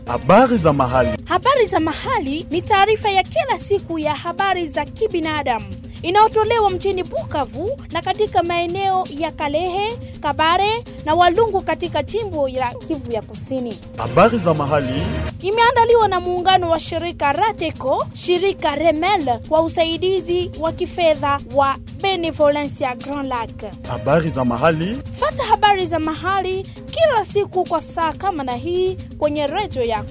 Habari za mahali. Habari za mahali ni taarifa ya kila siku ya habari za kibinadamu inayotolewa mjini Bukavu na katika maeneo ya Kalehe, Kabare na Walungu katika jimbo la Kivu ya Kusini. Habari za mahali. Imeandaliwa na muungano wa shirika Rateco, shirika Remel kwa usaidizi wa kifedha wa Benevolencia Grand Lac. Habari za mahali. Fata habari za mahali kila siku kwa saa kama na hii kwenye redio yako.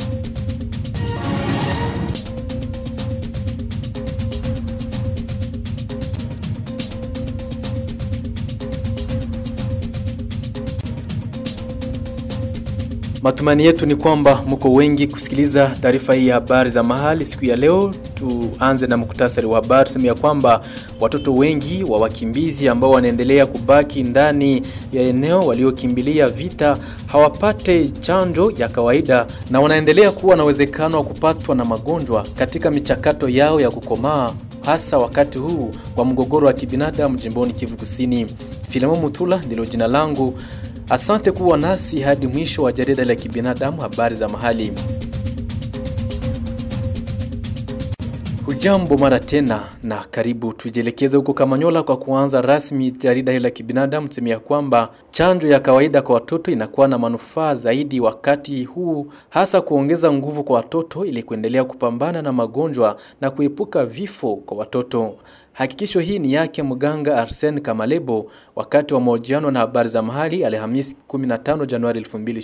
Matumaini yetu ni kwamba mko wengi kusikiliza taarifa hii ya habari za mahali siku ya leo. Tuanze na muktasari wa habari, sema ya kwamba watoto wengi wa wakimbizi ambao wanaendelea kubaki ndani ya eneo waliokimbilia vita hawapate chanjo ya kawaida na wanaendelea kuwa na uwezekano wa kupatwa na magonjwa katika michakato yao ya kukomaa hasa wakati huu wa mgogoro wa kibinadamu jimboni Kivu Kusini. Filemo Mutula ndilo jina langu. Asante kuwa nasi hadi mwisho wa jarida la kibinadamu habari za mahali. Hujambo mara tena na karibu. Tujielekeze huko Kamanyola kwa kuanza rasmi jarida hili la kibinadamu, tuseme ya kwamba chanjo ya kawaida kwa watoto inakuwa na manufaa zaidi wakati huu, hasa kuongeza nguvu kwa watoto ili kuendelea kupambana na magonjwa na kuepuka vifo kwa watoto. Hakikisho hii ni yake mganga Arsen Kamalebo wakati wa mahojiano na habari za mahali Alhamisi 15 Januari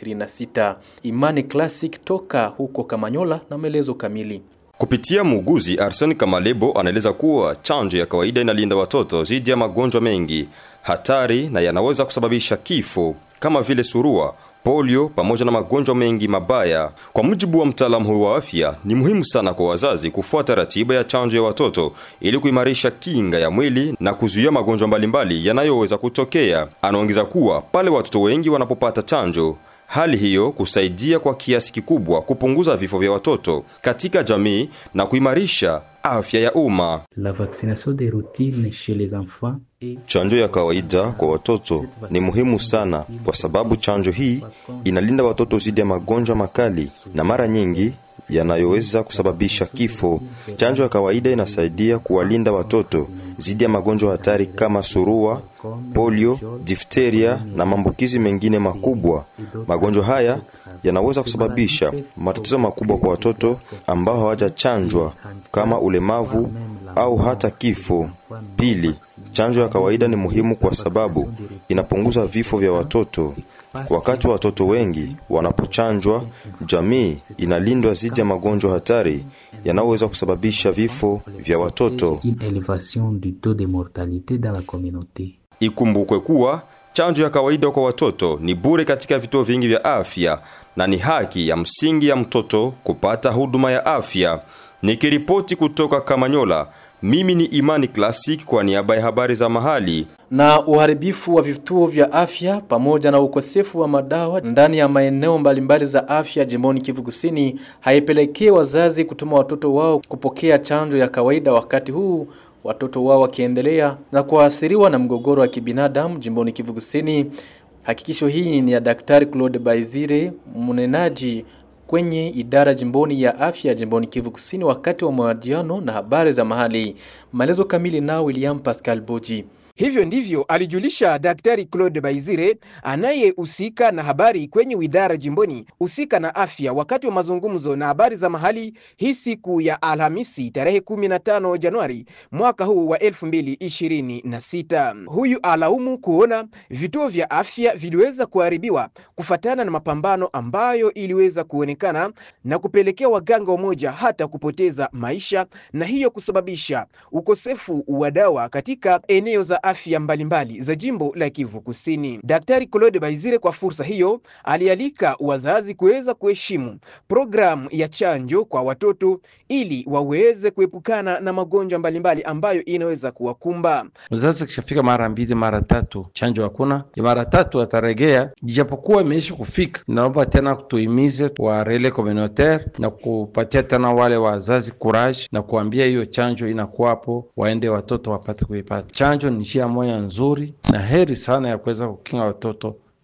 2026. Imani Classic toka huko Kamanyola na maelezo kamili. Kupitia muuguzi Arsene Kamalebo anaeleza kuwa chanjo ya kawaida inalinda watoto dhidi ya magonjwa mengi hatari na yanaweza kusababisha kifo kama vile surua, polio pamoja na magonjwa mengi mabaya. Kwa mujibu wa mtaalamu huyo wa afya, ni muhimu sana kwa wazazi kufuata ratiba ya chanjo ya watoto ili kuimarisha kinga ya mwili na kuzuia magonjwa mbalimbali yanayoweza kutokea. Anaongeza kuwa pale watoto wengi wanapopata chanjo hali hiyo kusaidia kwa kiasi kikubwa kupunguza vifo vya watoto katika jamii na kuimarisha afya ya umma. La vaccination de routine chez les enfants est... Chanjo ya kawaida kwa watoto ni muhimu sana kwa sababu chanjo hii inalinda watoto dhidi ya magonjwa makali na mara nyingi yanayoweza kusababisha kifo. Chanjo ya kawaida inasaidia kuwalinda watoto dhidi ya magonjwa hatari kama surua, polio, difteria na maambukizi mengine makubwa. Magonjwa haya yanaweza kusababisha matatizo makubwa kwa watoto ambao hawajachanjwa kama ulemavu au hata kifo. Pili, chanjo ya kawaida ni muhimu kwa sababu inapunguza vifo vya watoto. Wakati watoto wengi wanapochanjwa, jamii inalindwa dhidi ya magonjwa hatari yanayoweza kusababisha vifo vya watoto. Une élévation du taux de mortalité dans la communauté. Ikumbukwe kuwa chanjo ya kawaida kwa watoto ni bure katika vituo vingi vya afya na ni haki ya msingi ya mtoto kupata huduma ya afya. Nikiripoti kutoka Kamanyola, mimi ni Imani Classic kwa niaba ya habari za mahali. Na uharibifu wa vituo vya afya pamoja na ukosefu wa madawa ndani ya maeneo mbalimbali za afya jimboni Kivu Kusini haipelekee wazazi kutuma watoto wao kupokea chanjo ya kawaida wakati huu watoto wao wakiendelea na kuathiriwa na mgogoro wa kibinadamu jimboni Kivu Kusini. Hakikisho hii ni ya Daktari Claude Baizire, mnenaji kwenye idara jimboni ya afya jimboni Kivu Kusini, wakati wa mahojiano na habari za mahali. Maelezo kamili nao William Pascal Boji. Hivyo ndivyo alijulisha Daktari Claude Baizire anayehusika na habari kwenye idara jimboni husika na afya wakati wa mazungumzo na habari za mahali hii siku ya Alhamisi tarehe 15 Januari mwaka huu wa 2026. Huyu alaumu kuona vituo vya afya viliweza kuharibiwa kufatana na mapambano ambayo iliweza kuonekana na kupelekea waganga wamoja hata kupoteza maisha na hiyo kusababisha ukosefu wa dawa katika eneo za afya mbalimbali za jimbo la Kivu Kusini. Daktari Claude Baizire kwa fursa hiyo alialika wazazi kuweza kuheshimu programu ya chanjo kwa watoto ili waweze kuepukana na magonjwa mbalimbali ambayo inaweza kuwakumba. Mzazi kishafika mara mbili mara tatu chanjo hakuna, mara tatu ataregea, ijapokuwa imeisha kufika. Naomba tena tuimize wa relais communautaire na kupatia tena wale wazazi courage na kuambia hiyo chanjo inakuwapo, waende watoto wapate kuipata. Chanjo ni njia moja nzuri na heri sana ya kuweza kukinga watoto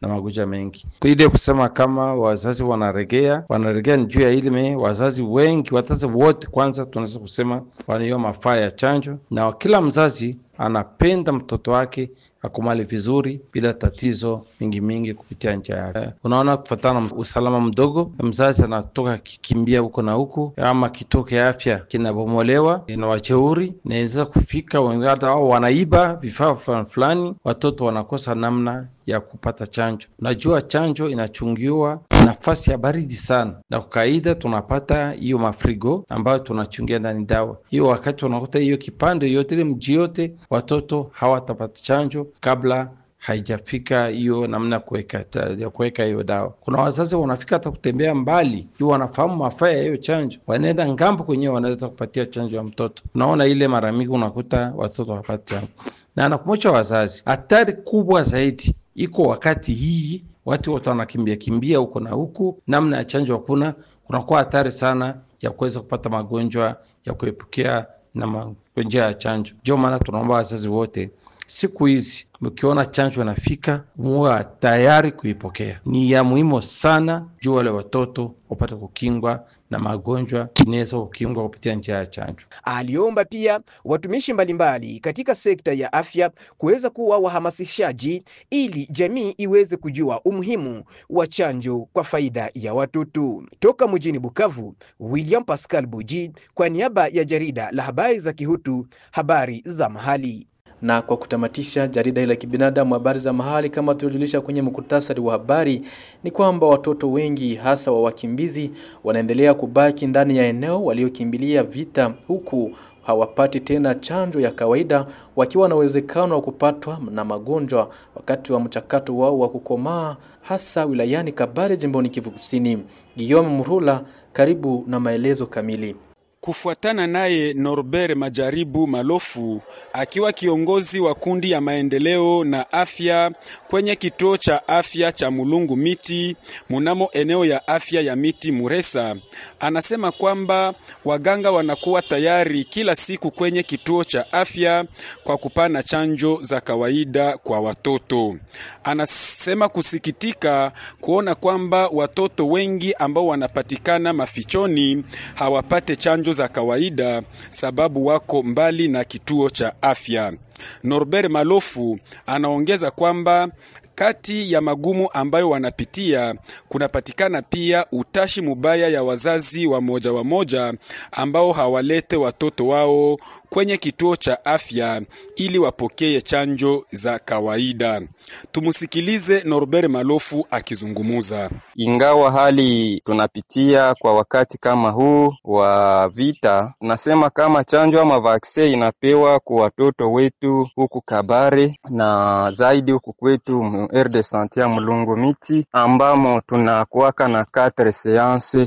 na magonjwa mengi. Kwa ile kusema kama wazazi wanaregea, wanaregea ni juu ya ilime. Wazazi wengi, wazazi wote, kwanza tunaweza kusema wanaiyo mafaa ya chanjo, na kila mzazi anapenda mtoto wake akumali vizuri bila tatizo mingi mingi kupitia njia yake. Unaona, kufatana na usalama mdogo, mzazi anatoka kikimbia huko na huko, ama kituo cha afya kinabomolewa, ina wajeuri, inaweza kufika hata au wanaiba vifaa fulani fulani, watoto wanakosa namna ya kupata chanjo. Unajua, chanjo inachungiwa nafasi ya baridi sana, na kwa kawaida tunapata hiyo mafrigo ambayo tunachungia ndani dawa hiyo. Wakati unakuta hiyo kipande yote ile mji yote, watoto hawatapata chanjo kabla haijafika hiyo namna kuweka ya kuweka hiyo dawa. Kuna wazazi wanafika hata kutembea mbali juu wanafahamu mafaa ya hiyo chanjo, wanaenda ngambo kwenyewe, wanaweza kupatia chanjo ya mtoto. Unaona, ile mara mingi unakuta watoto hawapati chanjo, na anakumbusha wazazi, hatari kubwa zaidi iko wakati hii watu wote wanakimbia kimbia huko na huku, namna ya chanjo hakuna, kunakuwa hatari sana ya kuweza kupata magonjwa ya kuepukia na magonjwa ya chanjo. Ndio maana tunaomba wazazi wote siku hizi mkiona chanjo inafika, muwe tayari kuipokea. Ni ya muhimu sana juu wale watoto wapate kukingwa na magonjwa inaweza kukingwa kupitia njia ya chanjo. Aliomba pia watumishi mbalimbali katika sekta ya afya kuweza kuwa wahamasishaji ili jamii iweze kujua umuhimu wa chanjo kwa faida ya watoto. Toka mjini Bukavu, William Pascal Buji kwa niaba ya jarida la habari za Kihutu, habari za mahali na kwa kutamatisha jarida hili la kibinadamu habari za mahali, kama tulivyojulisha kwenye muktasari wa habari, ni kwamba watoto wengi hasa wa wakimbizi wanaendelea kubaki ndani ya eneo waliokimbilia vita, huku hawapati tena chanjo ya kawaida, wakiwa na uwezekano wa kupatwa na magonjwa wakati wa mchakato wao wa kukomaa, hasa wilayani Kabare, jimboni Kivu Kusini. Guillaume Murula, karibu na maelezo kamili. Kufuatana naye Norbert Majaribu Malofu akiwa kiongozi wa kundi ya maendeleo na afya kwenye kituo cha afya cha Mulungu Miti munamo eneo ya afya ya Miti Muresa, anasema kwamba waganga wanakuwa tayari kila siku kwenye kituo cha afya kwa kupana chanjo za kawaida kwa watoto. Anasema kusikitika kuona kwamba watoto wengi ambao wanapatikana mafichoni hawapate chanjo za kawaida sababu wako mbali na kituo cha afya. Norbert Malofu anaongeza kwamba kati ya magumu ambayo wanapitia kunapatikana pia utashi mubaya ya wazazi wa moja wa moja ambao hawalete watoto wao kwenye kituo cha afya ili wapokee chanjo za kawaida. Tumusikilize Norbert Malofu akizungumuza. Ingawa hali tunapitia kwa wakati kama huu wa vita, tunasema kama chanjo ama vaksin inapewa kwa watoto wetu huku Kabare na zaidi huku kwetu R de sante ya Mulungu Miti, ambamo tunakuwaka na quatre seance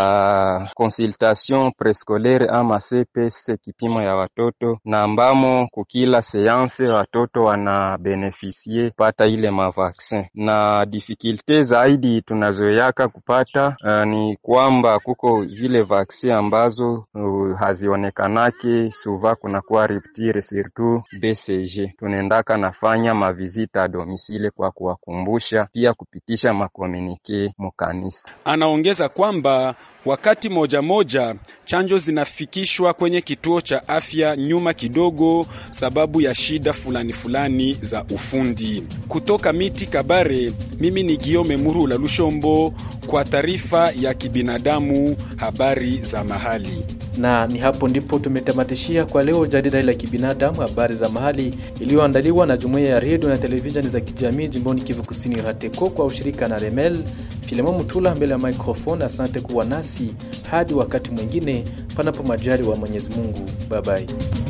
ya consultation prescolaire ama CPS, kipimo ya watoto na ambamo kukila seance watoto wana benefisie kupata ile mavaksin, na difficulte zaidi tunazoyaka kupata uh, ni kwamba kuko zile vaksin ambazo uh, hazionekanake suva, kunakuwa rupture surtout BCG. Tunaendaka nafanya mavizita a domicile kwa kuwakumbusha pia kupitisha makomunike mukanisa. Anaongeza kwamba wakati moja moja chanjo zinafikishwa kwenye kituo cha afya nyuma kidogo, sababu ya shida fulani fulani za ufundi. Kutoka Miti Kabare, mimi ni Giome Murula Lushombo kwa taarifa ya kibinadamu, habari za mahali na ni hapo ndipo tumetamatishia kwa leo jarida hili la kibinadamu habari za mahali iliyoandaliwa na jumuiya ya redio na televisheni za kijamii jimboni Kivu Kusini RATECO kwa ushirika na Remel. Filemon Mutula mbele ya microphone. Asante kuwa nasi hadi wakati mwingine, panapo majali wa Mwenyezi Mungu. Bye bye.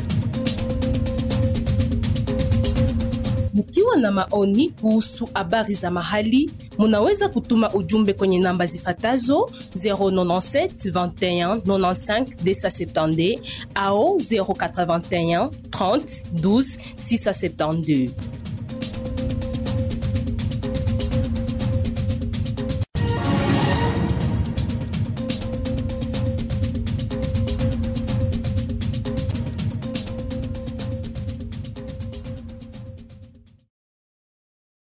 Mkiwa na maoni kuhusu habari za mahali, munaweza kutuma ujumbe kwenye namba zifatazo 097 21 95 270 au 081 30 12 672.